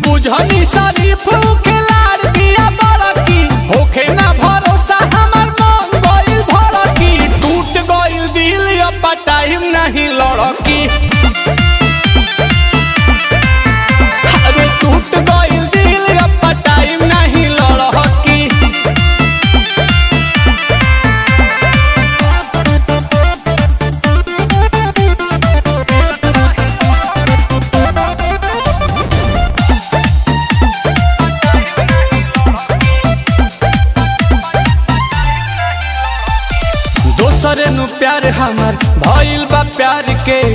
बुझनी शरीफ के लाड़ दिया बड़की होखे ना भरोसा हमर मन गइल भड़की टूट गइल दिल अब टाइम नहीं लड़की अरे टूट गइल दिल अब टाइम नहीं लड़की दोसरे नु प्यार हमर भइल बा प्यार के